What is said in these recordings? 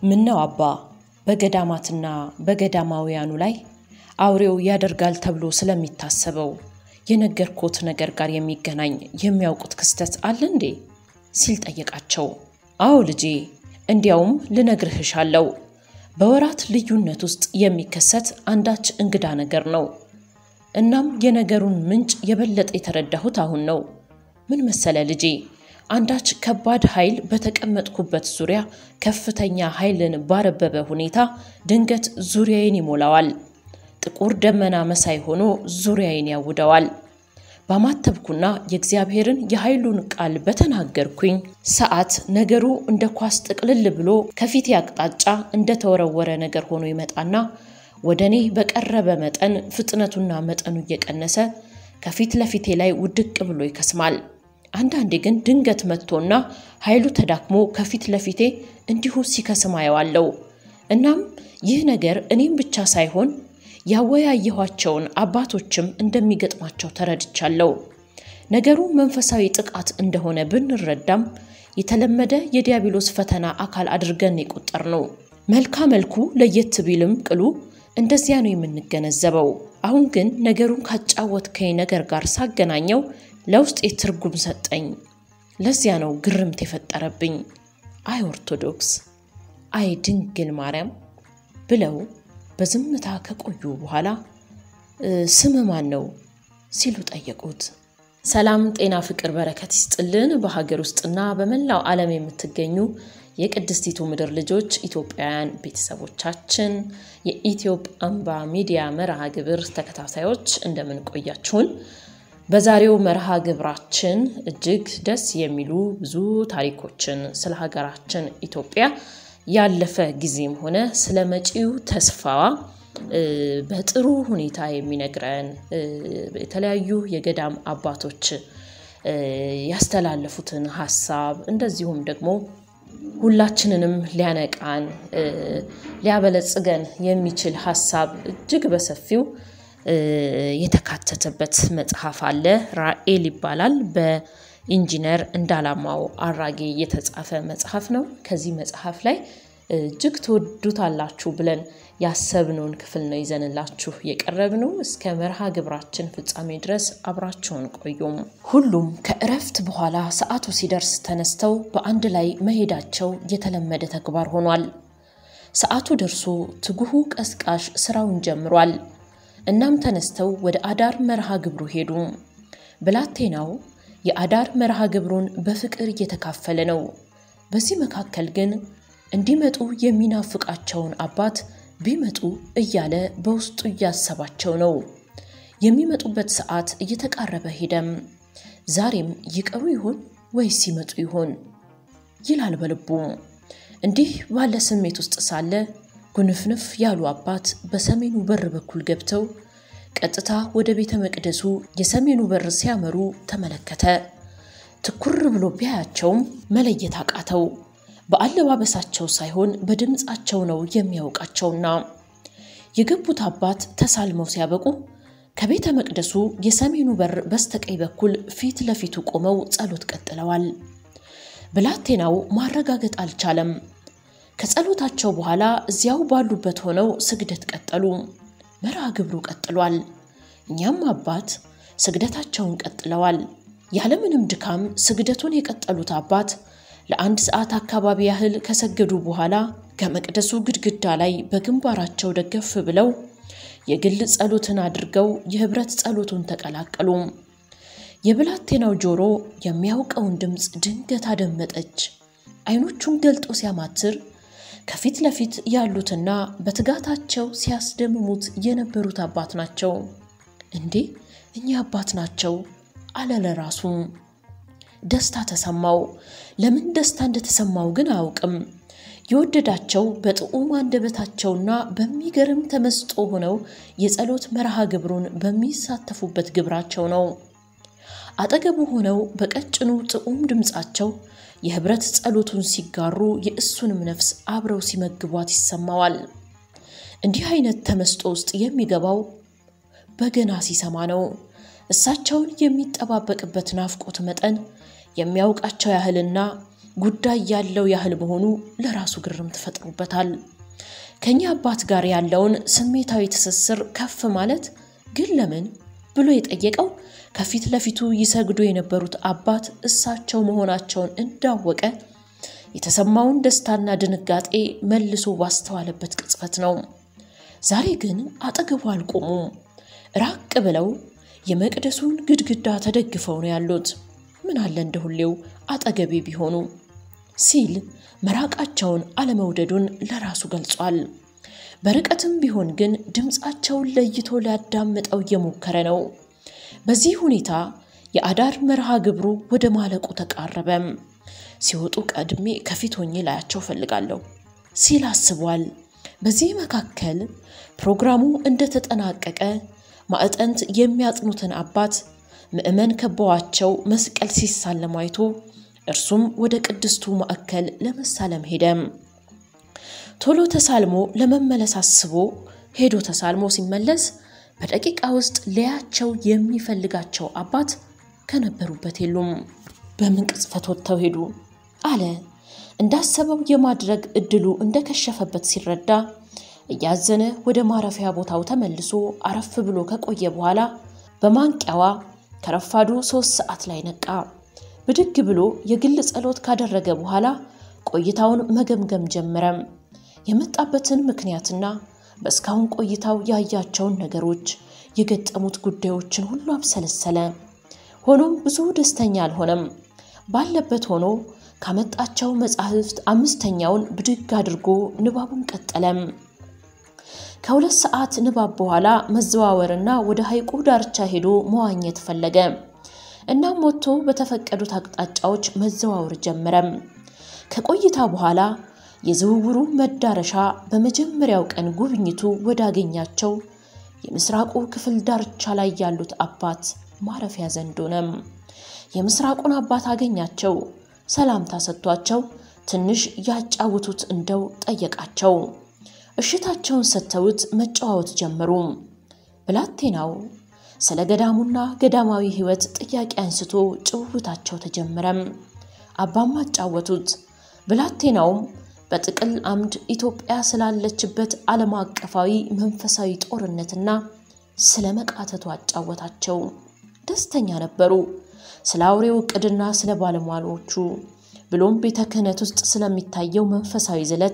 ምነው አባ በገዳማትና በገዳማውያኑ ላይ አውሬው ያደርጋል ተብሎ ስለሚታሰበው የነገርኮት ነገር ጋር የሚገናኝ የሚያውቁት ክስተት አለ እንዴ? ሲል ጠየቃቸው። አዎ ልጄ፣ እንዲያውም ልነግርህሻለው በወራት ልዩነት ውስጥ የሚከሰት አንዳች እንግዳ ነገር ነው። እናም የነገሩን ምንጭ የበለጠ የተረዳሁት አሁን ነው። ምን መሰለ ልጄ፣ አንዳች ከባድ ኃይል በተቀመጥኩበት ዙሪያ ከፍተኛ ኃይልን ባረበበ ሁኔታ ድንገት ዙሪያዬን ይሞላዋል። ጥቁር ደመና መሳይ ሆኖ ዙሪያዬን ያውደዋል። ባማተብኩና የእግዚአብሔርን የኃይሉን ቃል በተናገርኩኝ ሰዓት ነገሩ እንደ ኳስ ጥቅልል ብሎ ከፊቴ አቅጣጫ እንደተወረወረ ነገር ሆኖ ይመጣና ወደ እኔ በቀረበ መጠን ፍጥነቱና መጠኑ እየቀነሰ ከፊት ለፊቴ ላይ ውድቅ ብሎ ይከስማል። አንዳንዴ ግን ድንገት መጥቶና ኃይሉ ተዳክሞ ከፊት ለፊቴ እንዲሁ ሲከስም አየዋለሁ። እናም ይህ ነገር እኔም ብቻ ሳይሆን ያወያየኋቸውን አባቶችም እንደሚገጥማቸው ተረድቻለሁ። ነገሩ መንፈሳዊ ጥቃት እንደሆነ ብንረዳም የተለመደ የዲያብሎስ ፈተና አካል አድርገን የቆጠር ነው። መልካ መልኩ ለየት ቢልም ቅሉ እንደዚያ ነው የምንገነዘበው። አሁን ግን ነገሩን ካጫወትከኝ ነገር ጋር ሳገናኘው ለውስጤ ትርጉም ሰጠኝ። ለዚያ ነው ግርምት የፈጠረብኝ። አይ ኦርቶዶክስ፣ አይ ድንግል ማርያም ብለው በዝምታ ከቆዩ በኋላ ስም ማን ነው ሲሉ ጠየቁት። ሰላም፣ ጤና፣ ፍቅር፣ በረከት ይስጥልን። በሀገር ውስጥና በመላው ዓለም የምትገኙ የቅድስቲቱ ምድር ልጆች ኢትዮጵያውያን ቤተሰቦቻችን የኢትዮጵ አምባ ሚዲያ መርሃ ግብር ተከታታዮች እንደምን ቆያችሁን? በዛሬው መርሃ ግብራችን እጅግ ደስ የሚሉ ብዙ ታሪኮችን ስለ ሀገራችን ኢትዮጵያ ያለፈ ጊዜም ሆነ ስለ መጪው ተስፋዋ በጥሩ ሁኔታ የሚነግረን የተለያዩ የገዳም አባቶች ያስተላለፉትን ሀሳብ እንደዚሁም ደግሞ ሁላችንንም ሊያነቃን ሊያበለጽገን የሚችል ሀሳብ እጅግ በሰፊው የተካተተበት መጽሐፍ አለ። ራኤል ይባላል። በኢንጂነር እንዳላማው አራጌ የተጻፈ መጽሐፍ ነው። ከዚህ መጽሐፍ ላይ እጅግ ትወዱታላችሁ ብለን ያሰብነውን ክፍል ነው ይዘንላችሁ የቀረብነው። እስከ መርሃ ግብራችን ፍጻሜ ድረስ አብራችሁን ቆዩም። ሁሉም ከእረፍት በኋላ ሰዓቱ ሲደርስ ተነስተው በአንድ ላይ መሄዳቸው የተለመደ ተግባር ሆኗል። ሰዓቱ ደርሶ ትጉሁ ቀስቃሽ ስራውን ጀምሯል። እናም ተነስተው ወደ አዳር መርሃ ግብሩ ሄዱ። ብላቴናው የአዳር መርሃ ግብሩን በፍቅር እየተካፈለ ነው። በዚህ መካከል ግን እንዲመጡ የሚናፍቃቸውን አባት ቢመጡ እያለ በውስጡ እያሰባቸው ነው። የሚመጡበት ሰዓት እየተቃረበ ሄደም። ዛሬም ይቀሩ ይሆን ወይስ ሲመጡ ይሆን ይላል በልቡ። እንዲህ ባለ ስሜት ውስጥ ሳለ ጉንፍንፍ ያሉ አባት በሰሜኑ በር በኩል ገብተው ቀጥታ ወደ ቤተ መቅደሱ የሰሜኑ በር ሲያመሩ ተመለከተ። ትኩር ብሎ ቢያያቸውም መለየት አቃተው። በአለባበሳቸው ሳይሆን በድምፃቸው ነው የሚያውቃቸውና የገቡት አባት ተሳልመው ሲያበቁ ከቤተ መቅደሱ የሰሜኑ በር በስተቀኝ በኩል ፊት ለፊቱ ቆመው ጸሎት ቀጥለዋል። ብላቴናው ማረጋገጥ አልቻለም። ከጸሎታቸው በኋላ እዚያው ባሉበት ሆነው ስግደት ቀጠሉ። መርሃ ግብሩ ቀጥሏል። እኛም አባት ስግደታቸውን ቀጥለዋል። ያለምንም ድካም ስግደቱን የቀጠሉት አባት ለአንድ ሰዓት አካባቢ ያህል ከሰገዱ በኋላ ከመቅደሱ ግድግዳ ላይ በግንባራቸው ደገፍ ብለው የግል ጸሎትን አድርገው የህብረት ጸሎቱን ተቀላቀሉ። የብላቴናው ጆሮ የሚያውቀውን ድምፅ ድንገት አደመጠች። አይኖቹን ገልጦ ሲያማትር ከፊት ለፊት ያሉትና በትጋታቸው ሲያስደምሙት የነበሩት አባት ናቸው። እንዴ እኚህ አባት ናቸው አለ ለራሱ። ደስታ ተሰማው። ለምን ደስታ እንደተሰማው ግን አያውቅም። የወደዳቸው በጥዑም አንደበታቸውና በሚገርም ተመስጦ ሆነው የጸሎት መርሃ ግብሩን በሚሳተፉበት ግብራቸው ነው። አጠገቡ ሆነው በቀጭኑ ጥዑም ድምፃቸው የህብረት ጸሎቱን ሲጋሩ የእሱንም ነፍስ አብረው ሲመግቧት ይሰማዋል። እንዲህ አይነት ተመስጦ ውስጥ የሚገባው በገና ሲሰማ ነው። እሳቸውን የሚጠባበቅበት ናፍቆት መጠን የሚያውቃቸው ያህልና ጉዳይ ያለው ያህል መሆኑ ለራሱ ግርም ትፈጥሩበታል። ከኛ አባት ጋር ያለውን ስሜታዊ ትስስር ከፍ ማለት ግን ለምን ብሎ የጠየቀው ከፊት ለፊቱ ይሰግዱ የነበሩት አባት እሳቸው መሆናቸውን እንዳወቀ የተሰማውን ደስታና ድንጋጤ መልሶ ባስተዋለበት ቅጽበት ነው። ዛሬ ግን አጠገቡ አልቆሙም። ራቅ ብለው የመቅደሱን ግድግዳ ተደግፈው ነው ያሉት። ምን አለ እንደ ሁሌው አጠገቤ ቢሆኑ ሲል መራቃቸውን አለመውደዱን ለራሱ ገልጿል። በርቀትም ቢሆን ግን ድምፃቸውን ለይቶ ሊያዳምጠው እየሞከረ ነው። በዚህ ሁኔታ የአዳር መርሃ ግብሩ ወደ ማለቁ ተቃረበም። ሲወጡ ቀድሜ ከፊት ሆኜ ላያቸው ፈልጋለሁ ሲል አስቧል። በዚህ መካከል ፕሮግራሙ እንደተጠናቀቀ ማዕጠንት የሚያጥኑትን አባት ምዕመን ከበዋቸው መስቀል ሲሳለም አይቶ እርሱም ወደ ቅድስቱ ማዕከል ለመሳለም ሄደም። ቶሎ ተሳልሞ ለመመለስ አስቦ ሄዶ ተሳልሞ ሲመለስ በደቂቃ ውስጥ ሊያቸው የሚፈልጋቸው አባት ከነበሩበት የሉም። በምን ቅጽበት ወጥተው ሄዱ አለ። እንዳሰበው የማድረግ እድሉ እንደከሸፈበት ሲረዳ እያዘነ ወደ ማረፊያ ቦታው ተመልሶ አረፍ ብሎ ከቆየ በኋላ በማንቂያዋ ከረፋዱ ሶስት ሰዓት ላይ ነቃ። ብድግ ብሎ የግል ጸሎት ካደረገ በኋላ ቆይታውን መገምገም ጀመረም። የመጣበትን ምክንያትና በእስካሁን ቆይታው ያያቸውን ነገሮች፣ የገጠሙት ጉዳዮችን ሁሉ አብሰለሰለ። ሆኖም ብዙ ደስተኛ አልሆነም። ባለበት ሆኖ ካመጣቸው መጻሕፍት አምስተኛውን ብድግ አድርጎ ንባቡን ቀጠለም። ከሁለት ሰዓት ንባብ በኋላ መዘዋወርና ወደ ሐይቁ ዳርቻ ሄዶ መዋኘት ፈለገ። እናም ወጥቶ በተፈቀዱት አቅጣጫዎች መዘዋወር ጀመረም። ከቆይታ በኋላ የዝውውሩ መዳረሻ በመጀመሪያው ቀን ጉብኝቱ ወዳገኛቸው የምስራቁ ክፍል ዳርቻ ላይ ያሉት አባት ማረፊያ ዘንድ ሆነም። የምስራቁን አባት አገኛቸው። ሰላምታ ሰጥቷቸው ትንሽ ያጫውቱት እንደው ጠየቃቸው። እሽታቸውን ሰጥተውት መጨዋወት ጀመሩ። ብላቴናው ስለ ገዳሙና ገዳማዊ ሕይወት ጥያቄ አንስቶ ጭውውታቸው ተጀመረም። አባም አጫወቱት። ብላቴናውም በጥቅል አምድ ኢትዮጵያ ስላለችበት ዓለም አቀፋዊ መንፈሳዊ ጦርነትና ስለ መቃተቱ አጫወታቸው። ደስተኛ ነበሩ። ስለ አውሬው ዕቅድና ስለ ባለሟሎቹ ብሎም ቤተ ክህነት ውስጥ ስለሚታየው መንፈሳዊ ዝለት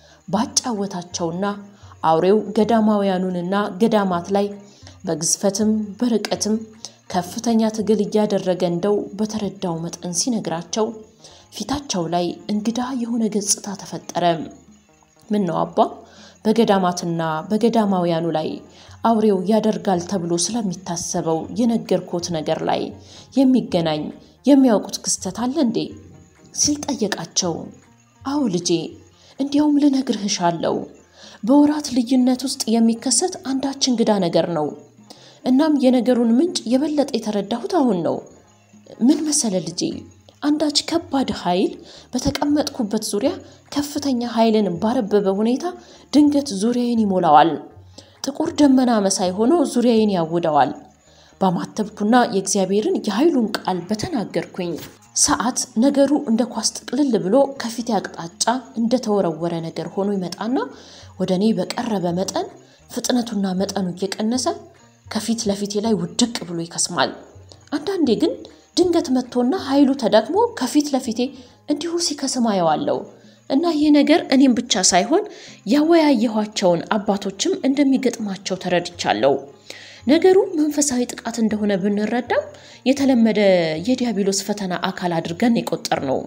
ባጫወታቸውና አውሬው ገዳማውያኑንና ገዳማት ላይ በግዝፈትም በርቀትም ከፍተኛ ትግል እያደረገ እንደው በተረዳው መጠን ሲነግራቸው ፊታቸው ላይ እንግዳ የሆነ ገጽታ ተፈጠረ። ምን ነው አባ፣ በገዳማትና በገዳማውያኑ ላይ አውሬው ያደርጋል ተብሎ ስለሚታሰበው የነገርኮት ነገር ላይ የሚገናኝ የሚያውቁት ክስተት አለ እንዴ? ሲል ጠየቃቸው። አዎ ልጄ፣ እንዲያውም ልነግርህ እሻለሁ። በወራት ልዩነት ውስጥ የሚከሰት አንዳች እንግዳ ነገር ነው። እናም የነገሩን ምንጭ የበለጠ የተረዳሁት አሁን ነው። ምን መሰለ ልጄ አንዳች ከባድ ኃይል በተቀመጥኩበት ዙሪያ ከፍተኛ ኃይልን ባረበበ ሁኔታ ድንገት ዙሪያዬን ይሞላዋል። ጥቁር ደመና መሳይ ሆኖ ዙሪያዬን ያውደዋል። ባማተብኩና የእግዚአብሔርን የኃይሉን ቃል በተናገርኩኝ ሰዓት ነገሩ እንደ ኳስ ጥቅልል ብሎ ከፊቴ አቅጣጫ እንደተወረወረ ነገር ሆኖ ይመጣና ወደ እኔ በቀረበ መጠን ፍጥነቱና መጠኑ እየቀነሰ ከፊት ለፊቴ ላይ ውድቅ ብሎ ይከስማል። አንዳንዴ ግን ድንገት መጥቶና ኃይሉ ተዳክሞ ከፊት ለፊቴ እንዲሁ ሲከስም አየዋለሁ እና ይህ ነገር እኔም ብቻ ሳይሆን ያወያየኋቸውን አባቶችም እንደሚገጥማቸው ተረድቻለሁ። ነገሩ መንፈሳዊ ጥቃት እንደሆነ ብንረዳም የተለመደ የዲያብሎስ ፈተና አካል አድርገን የቆጠር ነው።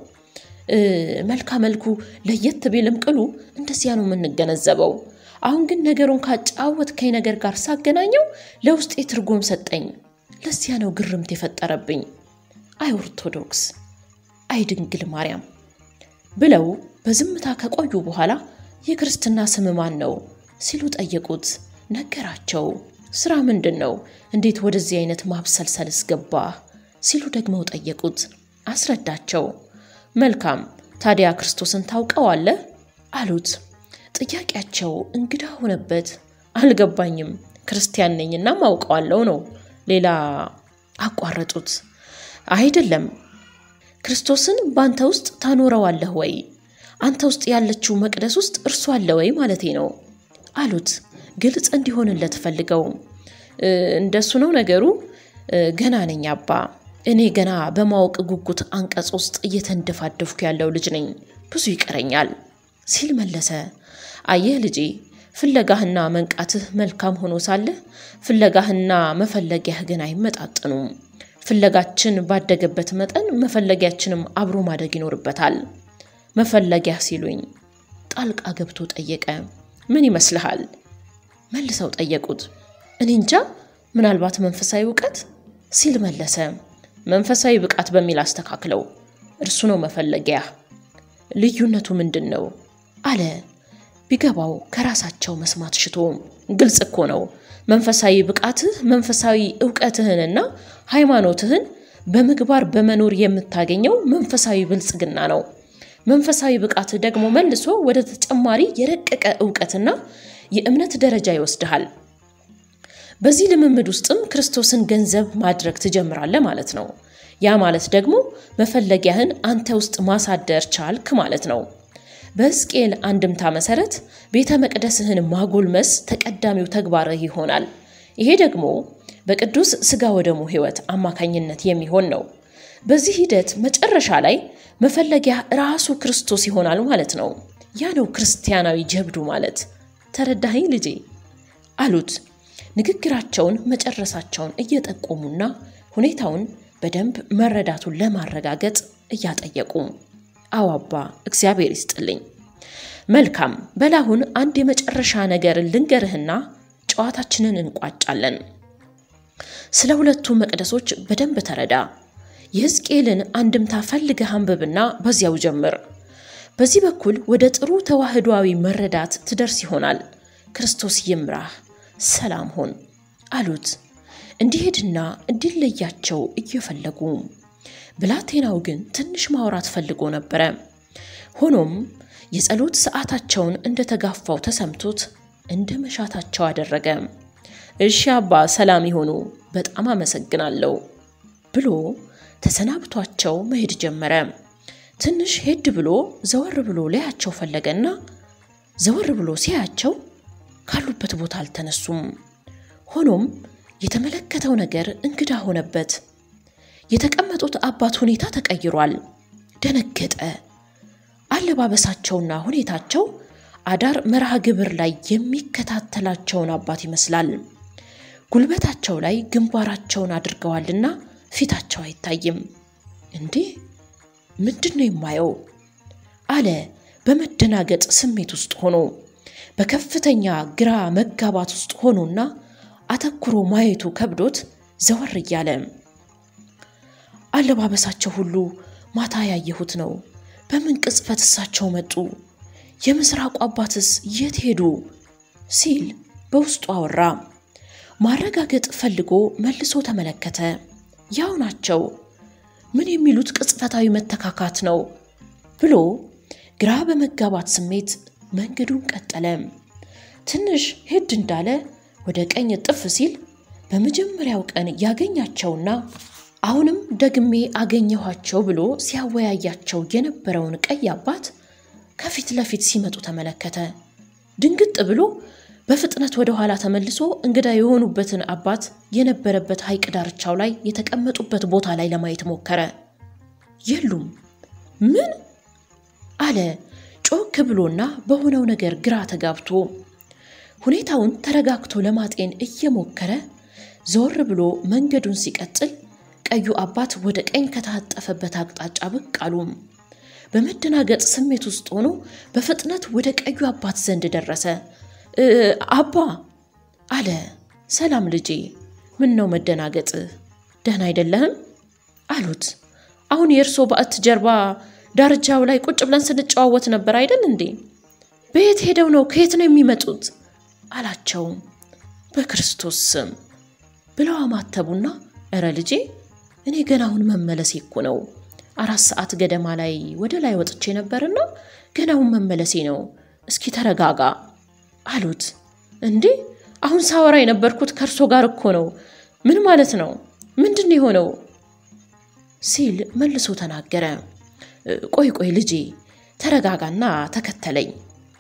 መልካ መልኩ ለየት ቢልም ቅሉ እንደዚያ ነው የምንገነዘበው። አሁን ግን ነገሩን ካጫወትከኝ ነገር ጋር ሳገናኘው ለውስጤ ትርጉም ሰጠኝ። ለዚያ ነው ግርምት የፈጠረብኝ። አይ ኦርቶዶክስ፣ አይ ድንግል ማርያም ብለው በዝምታ ከቆዩ በኋላ የክርስትና ስም ማን ነው ሲሉ ጠየቁት። ነገራቸው። ስራ ምንድን ነው? እንዴት ወደዚህ አይነት ማብሰልሰልስ ገባ? ሲሉ ደግመው ጠየቁት። አስረዳቸው። መልካም ታዲያ ክርስቶስን ታውቀዋለህ? አሉት። ጥያቄያቸው እንግዳ ሆነበት። አልገባኝም። ክርስቲያን ነኝና ማውቀዋለሁ ነው። ሌላ አቋረጡት። አይደለም ክርስቶስን በአንተ ውስጥ ታኖረዋለህ ወይ? አንተ ውስጥ ያለችው መቅደስ ውስጥ እርሱ አለ ወይ ማለቴ ነው አሉት። ግልጽ እንዲሆንለት ፈልገው እንደሱ ነው ነገሩ። ገና ነኝ አባ፣ እኔ ገና በማወቅ ጉጉት አንቀጽ ውስጥ እየተንደፋደፍኩ ያለው ልጅ ነኝ፣ ብዙ ይቀረኛል ሲል መለሰ። አየህ ልጄ፣ ፍለጋህና መንቃትህ መልካም ሆኖ ሳለ ፍለጋህና መፈለጊያህ ግን አይመጣጥኑም። ፍለጋችን ባደገበት መጠን መፈለጊያችንም አብሮ ማደግ ይኖርበታል። መፈለጊያህ ሲሉኝ ጣልቃ ገብቶ ጠየቀ። ምን ይመስልሃል? መልሰው ጠየቁት። እኔ እንጃ፣ ምናልባት መንፈሳዊ እውቀት ሲል መለሰ። መንፈሳዊ ብቃት በሚል አስተካክለው፣ እርሱ ነው መፈለጊያ። ልዩነቱ ምንድን ነው አለ ቢገባው ከራሳቸው መስማት ሽቶ። ግልጽ እኮ ነው። መንፈሳዊ ብቃትህ መንፈሳዊ እውቀትህንና ሃይማኖትህን በምግባር በመኖር የምታገኘው መንፈሳዊ ብልጽግና ነው። መንፈሳዊ ብቃትህ ደግሞ መልሶ ወደ ተጨማሪ የረቀቀ እውቀትና የእምነት ደረጃ ይወስድሃል። በዚህ ልምምድ ውስጥም ክርስቶስን ገንዘብ ማድረግ ትጀምራለህ ማለት ነው። ያ ማለት ደግሞ መፈለጊያህን አንተ ውስጥ ማሳደር ቻልክ ማለት ነው። በሕዝቅኤል አንድምታ መሰረት ቤተ መቅደስህን ማጎልመስ ተቀዳሚው ተግባርህ ይሆናል። ይሄ ደግሞ በቅዱስ ሥጋ ወደሙ ሕይወት አማካኝነት የሚሆን ነው። በዚህ ሂደት መጨረሻ ላይ መፈለጊያ ራሱ ክርስቶስ ይሆናል ማለት ነው። ያ ነው ክርስቲያናዊ ጀብዱ ማለት። ተረዳኸኝ ልጄ? አሉት ንግግራቸውን መጨረሳቸውን እየጠቆሙና ሁኔታውን በደንብ መረዳቱን ለማረጋገጥ እያጠየቁ አዎ አባ፣ እግዚአብሔር ይስጥልኝ። መልካም በላሁን አንድ የመጨረሻ ነገር ልንገርህና ጨዋታችንን እንቋጫለን። ስለ ሁለቱ መቅደሶች በደንብ ተረዳ። የሕዝቅኤልን አንድምታ ፈልገህ አንብብና በዚያው ጀምር። በዚህ በኩል ወደ ጥሩ ተዋህዶዊ መረዳት ትደርስ ይሆናል። ክርስቶስ ይምራህ፣ ሰላም ሆን አሉት እንዲሄድና እንዲለያቸው እየፈለጉ ብላቴናው ግን ትንሽ ማውራት ፈልጎ ነበረ። ሆኖም የጸሎት ሰዓታቸውን እንደተጋፋው ተሰምቶት እንደ መሻታቸው አደረገ። እሺ አባ ሰላም ይሆኑ፣ በጣም አመሰግናለሁ ብሎ ተሰናብቷቸው መሄድ ጀመረ። ትንሽ ሄድ ብሎ ዘወር ብሎ ሊያቸው ፈለገና ዘወር ብሎ ሲያያቸው ካሉበት ቦታ አልተነሱም። ሆኖም የተመለከተው ነገር እንግዳ ሆነበት። የተቀመጡት አባት ሁኔታ ተቀይሯል። ደነገጠ። አለባበሳቸውና ሁኔታቸው አዳር መርሃ ግብር ላይ የሚከታተላቸውን አባት ይመስላል። ጉልበታቸው ላይ ግንባራቸውን አድርገዋልና ፊታቸው አይታይም። እንዴ ምንድን ነው የማየው? አለ በመደናገጥ ስሜት ውስጥ ሆኖ በከፍተኛ ግራ መጋባት ውስጥ ሆኖና አተኩሮ ማየቱ ከብዶት ዘወር እያለ አለባበሳቸው ሁሉ ማታ ያየሁት ነው። በምን ቅጽበት እሳቸው መጡ? የምስራቁ አባትስ የት ሄዱ? ሲል በውስጡ አወራ። ማረጋገጥ ፈልጎ መልሶ ተመለከተ። ያው ናቸው። ምን የሚሉት ቅጽበታዊ መተካካት ነው ብሎ ግራ በመጋባት ስሜት መንገዱን ቀጠለ። ትንሽ ሄድ እንዳለ ወደ ቀኝ ጥፍ ሲል በመጀመሪያው ቀን ያገኛቸውና አሁንም ደግሜ አገኘኋቸው ብሎ ሲያወያያቸው የነበረውን ቀይ አባት ከፊት ለፊት ሲመጡ ተመለከተ። ድንግጥ ብሎ በፍጥነት ወደ ኋላ ተመልሶ እንግዳ የሆኑበትን አባት የነበረበት ሐይቅ ዳርቻው ላይ የተቀመጡበት ቦታ ላይ ለማየት ሞከረ። የሉም። ምን አለ ጮክ ብሎና በሆነው ነገር ግራ ተጋብቶ ሁኔታውን ተረጋግቶ ለማጤን እየሞከረ ዘወር ብሎ መንገዱን ሲቀጥል ቀዩ አባት ወደ ቀኝ ከታጠፈበት አቅጣጫ ብቅ አሉ። በመደናገጥ ስሜት ውስጥ ሆኖ በፍጥነት ወደ ቀዩ አባት ዘንድ ደረሰ። አባ አለ። ሰላም ልጄ፣ ምን ነው መደናገጥ? ደህና አይደለህም? አሉት። አሁን የእርሶ በዓት ጀርባ ዳርቻው ላይ ቁጭ ብለን ስንጨዋወት ነበር አይደል እንዴ? በየት ሄደው ነው? ከየት ነው የሚመጡት? አላቸው። በክርስቶስ ስም ብለው አማተቡና እረ ልጄ እኔ ገና አሁን መመለሴ እኮ ነው። አራት ሰዓት ገደማ ላይ ወደ ላይ ወጥቼ ነበርና ገና አሁን መመለሴ ነው። እስኪ ተረጋጋ አሉት። እንዴ አሁን ሳወራ የነበርኩት ከእርሶ ጋር እኮ ነው። ምን ማለት ነው? ምንድን የሆነው? ሲል መልሶ ተናገረ። ቆይ ቆይ ልጄ ተረጋጋና ተከተለኝ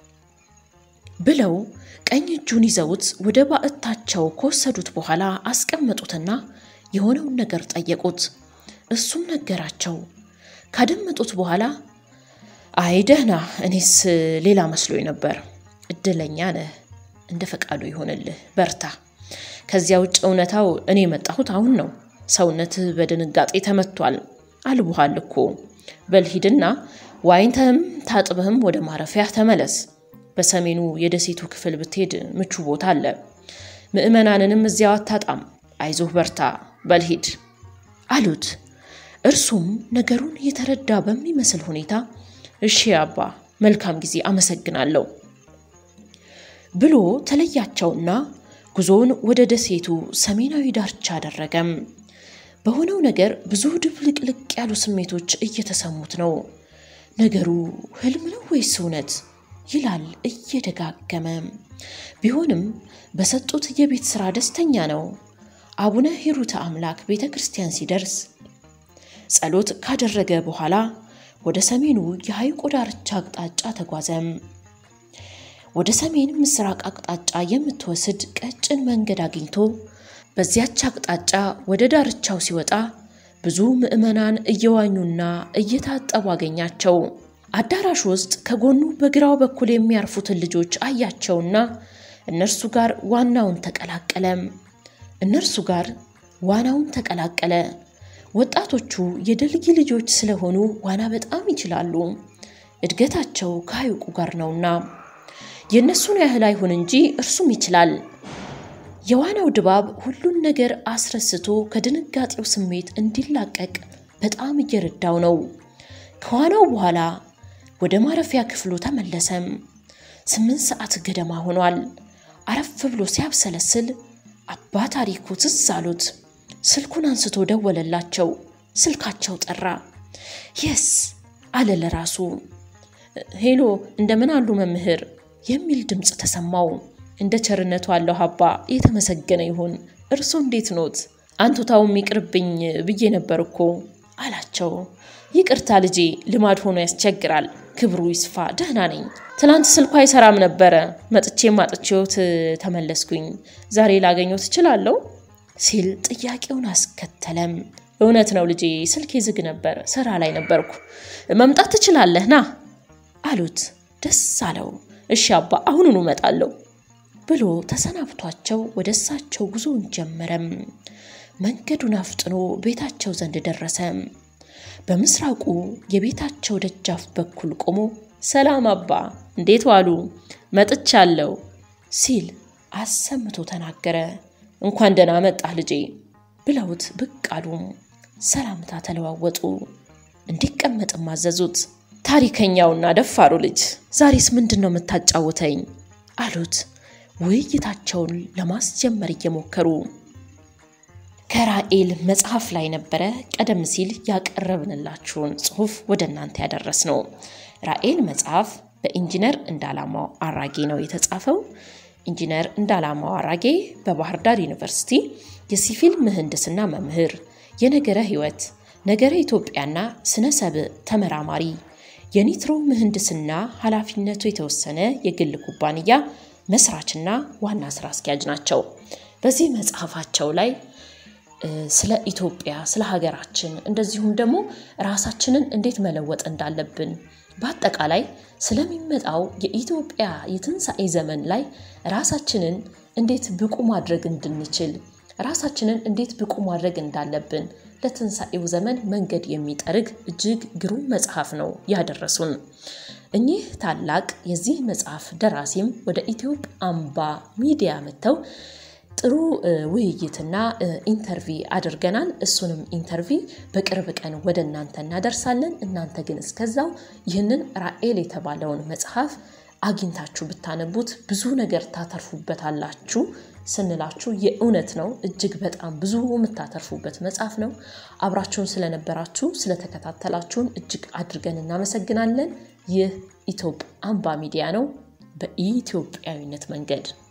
ብለው ቀኝ እጁን ይዘውት ወደ ባዕታቸው ከወሰዱት በኋላ አስቀመጡትና የሆነውን ነገር ጠየቁት። እሱም ነገራቸው። ካደመጡት በኋላ አይ ደህና፣ እኔስ ሌላ መስሎኝ ነበር። እድለኛ ነህ፣ እንደ ፈቃዱ ይሆንልህ፣ በርታ። ከዚያ ውጭ እውነታው እኔ የመጣሁት አሁን ነው። ሰውነትህ በድንጋጤ ተመቷል፣ አልቦሃል እኮ። በል ሂድና ዋኝተህም ታጥበህም ወደ ማረፊያ ተመለስ። በሰሜኑ የደሴቱ ክፍል ብትሄድ ምቹ ቦታ አለ። ምዕመናንንም እዚያው አታጣም። አይዞህ በርታ፣ በልሂድ አሉት። እርሱም ነገሩን የተረዳ በሚመስል ሁኔታ እሺ አባ፣ መልካም ጊዜ፣ አመሰግናለሁ ብሎ ተለያቸውና ጉዞውን ወደ ደሴቱ ሰሜናዊ ዳርቻ አደረገም። በሆነው ነገር ብዙ ድብልቅልቅ ያሉ ስሜቶች እየተሰሙት ነው። ነገሩ ህልም ነው ወይስ እውነት ይላል እየደጋገመ። ቢሆንም በሰጡት የቤት ሥራ ደስተኛ ነው። አቡነ ሂሩተ አምላክ ቤተ ክርስቲያን ሲደርስ ጸሎት ካደረገ በኋላ ወደ ሰሜኑ የሐይቁ ዳርቻ አቅጣጫ ተጓዘም። ወደ ሰሜን ምስራቅ አቅጣጫ የምትወስድ ቀጭን መንገድ አግኝቶ በዚያች አቅጣጫ ወደ ዳርቻው ሲወጣ ብዙ ምዕመናን እየዋኙና እየታጠቡ አገኛቸው። አዳራሽ ውስጥ ከጎኑ በግራው በኩል የሚያርፉትን ልጆች አያቸውና እነርሱ ጋር ዋናውን ተቀላቀለም። እነርሱ ጋር ዋናውን ተቀላቀለ። ወጣቶቹ የደልጊ ልጆች ስለሆኑ ዋና በጣም ይችላሉ። እድገታቸው ከሐይቁ ጋር ነውና የእነሱን ያህል አይሁን እንጂ እርሱም ይችላል። የዋናው ድባብ ሁሉን ነገር አስረስቶ ከድንጋጤው ስሜት እንዲላቀቅ በጣም እየረዳው ነው። ከዋናው በኋላ ወደ ማረፊያ ክፍሉ ተመለሰም። ስምንት ሰዓት ገደማ ሆኗል። አረፍ ብሎ ሲያብሰለስል አባ ታሪኩ ትዝ አሉት። ስልኩን አንስቶ ደወለላቸው። ስልካቸው ጠራ። የስ አለ ለራሱ። ሄሎ እንደምን አሉ መምህር የሚል ድምፅ ተሰማው። እንደ ቸርነቱ አለሁ አባ የተመሰገነ ይሁን። እርሶ እንዴት ኖት? አንቱታውም ይቅርብኝ ብዬ ነበር እኮ አላቸው። ይቅርታ ልጄ፣ ልማድ ሆኖ ያስቸግራል። ክብሩ ይስፋ፣ ደህና ነኝ። ትናንት ስልኩ አይሰራም ነበረ። መጥቼም አጥቼዎት ተመለስኩኝ። ዛሬ ላገኘው ትችላለሁ ሲል ጥያቄውን አስከተለም። እውነት ነው ልጄ፣ ስልኬ ዝግ ነበር፣ ስራ ላይ ነበርኩ። መምጣት ትችላለህ ና አሉት። ደስ አለው። እሺ አባ፣ አሁኑኑ እመጣለሁ ብሎ ተሰናብቷቸው ወደ እሳቸው ጉዞውን ጀመረም። መንገዱን አፍጥኖ ቤታቸው ዘንድ ደረሰ። በምስራቁ የቤታቸው ደጃፍ በኩል ቆሞ ሰላም አባ፣ እንዴት ዋሉ? መጥቻለሁ ሲል አሰምቶ ተናገረ። እንኳን ደህና መጣህ ልጄ ብለውት ብቅ አሉ። ሰላምታ ተለዋወጡ። እንዲቀመጥም አዘዙት። ታሪከኛውና ደፋሩ ልጅ ዛሬስ ምንድን ነው የምታጫውተኝ? አሉት ውይይታቸውን ለማስጀመር እየሞከሩ ከራኤል መጽሐፍ ላይ ነበረ ቀደም ሲል ያቀረብንላችሁን ጽሑፍ ወደ እናንተ ያደረስ ነው። ራኤል መጽሐፍ በኢንጂነር እንዳላማው አራጌ ነው የተጻፈው። ኢንጂነር እንዳላማው አራጌ በባህር ዳር ዩኒቨርሲቲ የሲቪል ምህንድስና መምህር፣ የነገረ ሕይወት፣ ነገረ ኢትዮጵያና ስነ ሰብእ ተመራማሪ፣ የኒትሮ ምህንድስና ኃላፊነቱ የተወሰነ የግል ኩባንያ መስራችና ዋና ስራ አስኪያጅ ናቸው። በዚህ መጽሐፋቸው ላይ ስለ ኢትዮጵያ፣ ስለ ሀገራችን እንደዚሁም ደግሞ ራሳችንን እንዴት መለወጥ እንዳለብን በአጠቃላይ ስለሚመጣው የኢትዮጵያ የትንሣኤ ዘመን ላይ ራሳችንን እንዴት ብቁ ማድረግ እንድንችል ራሳችንን እንዴት ብቁ ማድረግ እንዳለብን ለትንሣኤው ዘመን መንገድ የሚጠርግ እጅግ ግሩም መጽሐፍ ነው ያደረሱን። እኚህ ታላቅ የዚህ መጽሐፍ ደራሲም ወደ ኢትዮጵ አምባ ሚዲያ መጥተው ጥሩ ውይይትና ኢንተርቪ አድርገናል። እሱንም ኢንተርቪ በቅርብ ቀን ወደ እናንተ እናደርሳለን። እናንተ ግን እስከዛው ይህንን ራኤል የተባለውን መጽሐፍ አግኝታችሁ ብታነቡት ብዙ ነገር ታተርፉበታላችሁ ስንላችሁ የእውነት ነው። እጅግ በጣም ብዙ የምታተርፉበት መጽሐፍ ነው። አብራችሁን ስለነበራችሁ ስለተከታተላችሁን እጅግ አድርገን እናመሰግናለን። ይህ ኢትዮጵ አምባ ሚዲያ ነው። በኢትዮጵያዊነት መንገድ